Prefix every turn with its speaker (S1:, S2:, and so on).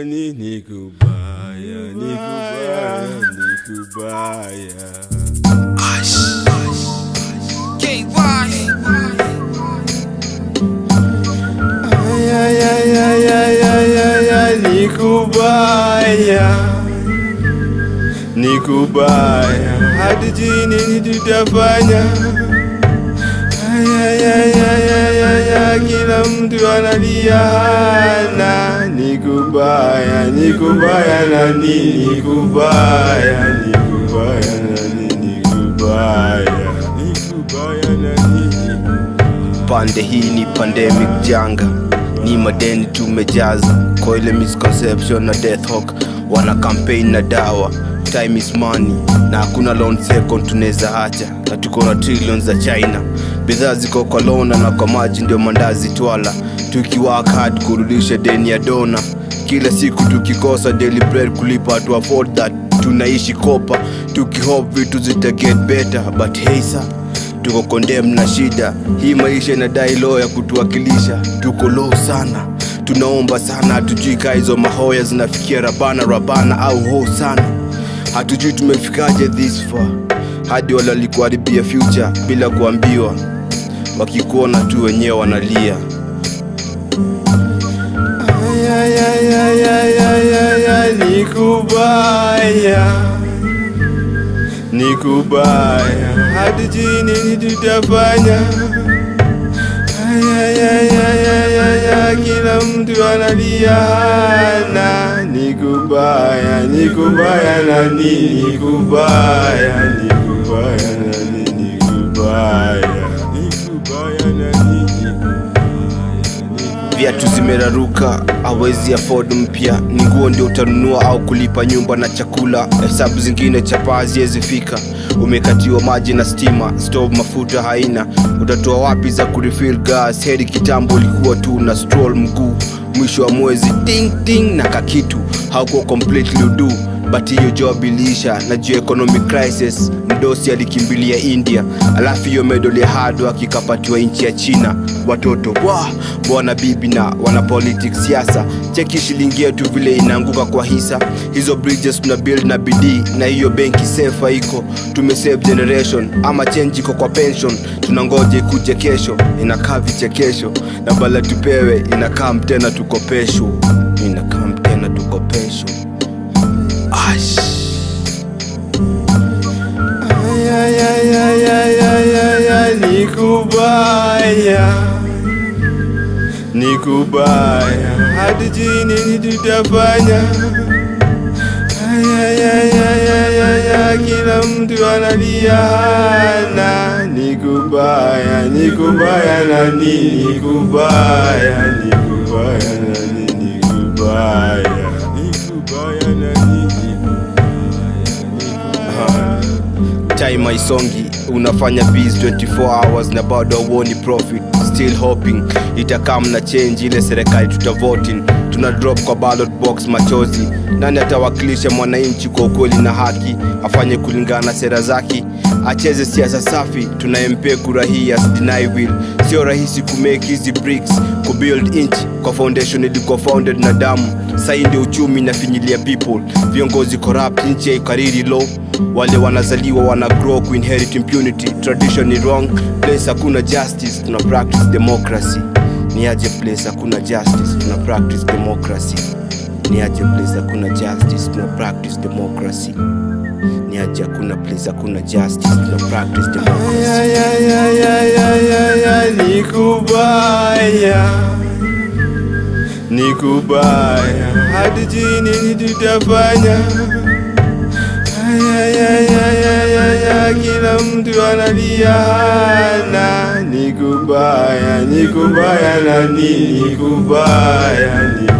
S1: Ni ni kubaya, ni kubaya, ni kubaya. Ay, ay, ay, ay, ay, ay, ay, ay, ni kubaya, ni kubaya. Hatujui nini tutafanya. Ay, ay, ay, ay, ay, ay, ay, kila mtu analia hana. Ni kubaya, ni kubaya na nini kubaya, ni kubaya na nini kubaya, ni kubaya na nini
S2: pande hii ni pandemic janga ni madeni tumejaza kwa ile misconception na death hawk wana campaign na dawa time is money na hakuna loan second tunaweza acha na tuko na trillions za china bidhaa ziko kwa lona na kwa maji ndio mandazi twala tukiwork hard kurudisha deni ya dona kila siku tukikosa daily bread kulipa to afford that tunaishi kopa tukihope vitu zita get better but hey sir tuko condemn na shida hii maisha inadai law ya kutuwakilisha tuko low sana tunaomba sana hatujui kaa hizo mahoya zinafikia rabana rabana au ho sana hatujui tumefikaje this far hadi wale walikuharibia future bila kuambiwa wakikuona tu wenyewe wanalia
S1: Ay, ay, ay, ay, ay, ay, ay, ay, ni kubaya, ni kubaya, hatujui nini tutafanya. Ay, ay, ay, ay, ay, ay, ay, kila mtu analia hana. Ni kubaya, ni kubaya na nini kubaya, ni kubaya na nini kubaya, ni kubaya na nini
S2: viatu zimeraruka awezi afford mpya ni nguo ndio utanunua au kulipa nyumba na chakula hesabu zingine chapaa haziwezifika umekatiwa maji na stima stove mafuta haina utatoa wapi za kurefil gas heri kitambo ulikuwa tu na stroll mguu mwisho wa mwezi ting ting na kakitu haukuwa completely udu but hiyo job iliisha na juu ya economic crisis mdosi alikimbilia india alafu hiyo medal ya hard work ikapatiwa nchi ya china watoto wa bwana bibi na wana politics siasa cheki shilingi yetu vile inaanguka kwa hisa hizo bridges tuna build na bidii na hiyo benki sefa iko tumesave generation ama change iko kwa pension tunangoja ikuje kesho inakaa vichekesho na bala tupewe inakaa mtena tukopesho inakaa mtena tukopesho Ash.
S1: Ay, ay, ay, ay, ay, ay, ay, ay, ni kubaya, ni kubaya, hatujui nini tutafanya. Ay, ay, ay, ay, ay, ay, ay, kila mtu analia hana. Ni kubaya, ni kubaya na nini kubaya, ni kubaya na nini kubaya, ni kubaya na nini
S2: time haisongi unafanya biz 24 hours na bado auoni profit still hoping itakam na change ile serikali tutavotin tuna drop kwa ballot box machozi nani atawakilisha mwananchi kwa ukweli na haki afanye kulingana na sera zake acheze siasa safi tunayempea kura hii asidinai will sio rahisi kumake hizi bricks kubuild inch kwa foundation ilikuwa founded na damu sai ndio uchumi inafinyilia people viongozi corrupt nchi ya ikariri low wale wanazaliwa wana grow kuinherit impunity tradition ni wrong place hakuna justice tuna practice democracy ni aje place hakuna justice tuna practice democracy ni aje place hakuna justice tuna practice democracy ni aje hakuna place hakuna justice tuna practice democracy
S1: Ay, ay, ay, ay, ay, ay, ay, ni kubaya, ni kubaya, hatujui nini tutafanya. Ay, ay, ay, ay, ay, ay, ay, kila mtu analia hana. Ni kubaya, ni kubaya na nini kubaya, ni